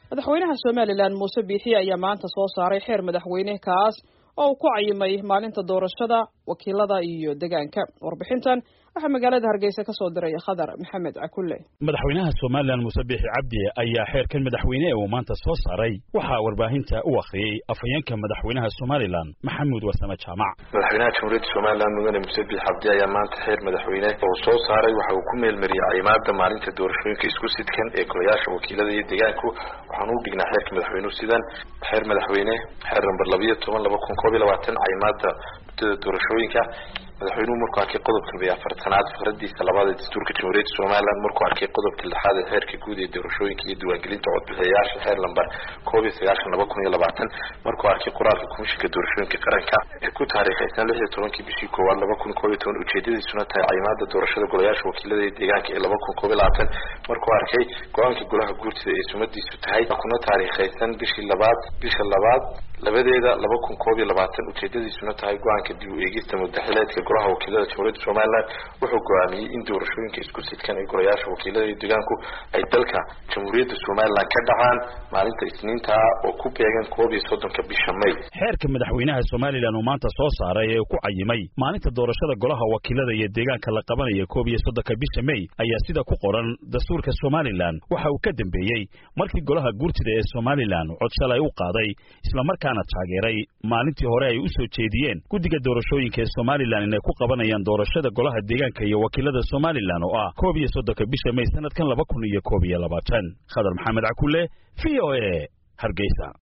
madaxweynaha somalilan muuse biixi ayaa maanta soo saaray xeer madaxweyne kaas oo uu ku cayimay maalinta doorashada wakiilada iyo degaanka warbixintan waxaa magaalada hargeysa ka soo diray khadar maxamed cakulle madaxweynaha somalilan muuse biixi cabdi ayaa xeerkan madaxweyne uu maanta soo saaray waxaa warbaahinta u akhriyey afhayeenka madaxweynaha somalilan maxamuud warsame jaamac madaxweynaha jamhuuriyadda somalilan mudane muuse biixi cabdi ayaa maanta xeer madaxweyne oo soo saaray waxa uu ku meelmariyey cayimaada maalinta doorashooyinka isku sidkan ee golayaasha wakiilada iyo degaanku waxaan u dhignaa xeerka madaxweynuhu sidan xeer madaxweyne xeer namber labayo toban laba kun koob iyo labaatan cayimaada muddada doorashooyinka madaxweynuhu markuu arkay qodobka labiyo afartanaad fikradiisa labaad ee dastuurka jamhuuriyadda somalilan markuu arkay qodobka lixaad ee xeerka guud ee doorashooyinka iyo diiwaangelinta codbixiyayaasha xeer lamber koob iyo sagaashan laba kun iyo labaatan markuu arkay qoraalka komishinka doorashooyinka qaranka ee ku taariikhaysan lix iyo tobankii bishii koowaad laba kun koob iyo toban ujeedadiisuna tahay cayimaada doorashada golayaasha wakiilada iyo deegaanka ee laba kun koob iyo labaatan markuu arkay go-aanka golaha guurtida ee sumadiisu tahay kuna taariikhaysan bishii labaad bisha labaad labadeeda laba kun koob iyo labaatan ujeedadiisuna tahay go-aanka dib u eegista mudaxileedka golaha wakiilada jamhuuriyadda somalilan wuxuu go-aamiyey in doorashooyinka isku sidkan ee golayaasha wakiilada iyo deegaanku ay dalka jamhuuriyadda somalilan ka dhacaan maalinta isniinta oo ku beegan koob iyo soddonka bisha may xeerka madaxweynaha somalilan uu maanta soo saaray ee ku cayimay maalinta doorashada golaha wakiilada iyo deegaanka la qabanaya koob iyo soddonka bisha may ayaa sida ku qoran dastuurka somalilan waxa uu ka dambeeyey markii golaha guurtida ee somalilan cod shalay u qaaday islamarkaana taageeray maalintii hore ay u soo jeediyeen guddiga doorashooyinka ee somalilan inay ku qabanayaan doorashada golaha deegaanka iyo wakiilada somalilan oo ah koob iyo soddonka bisha may sanadkan laba kun iyo koob iyo labaatan khadar maxamed cakulle v o a hargeysa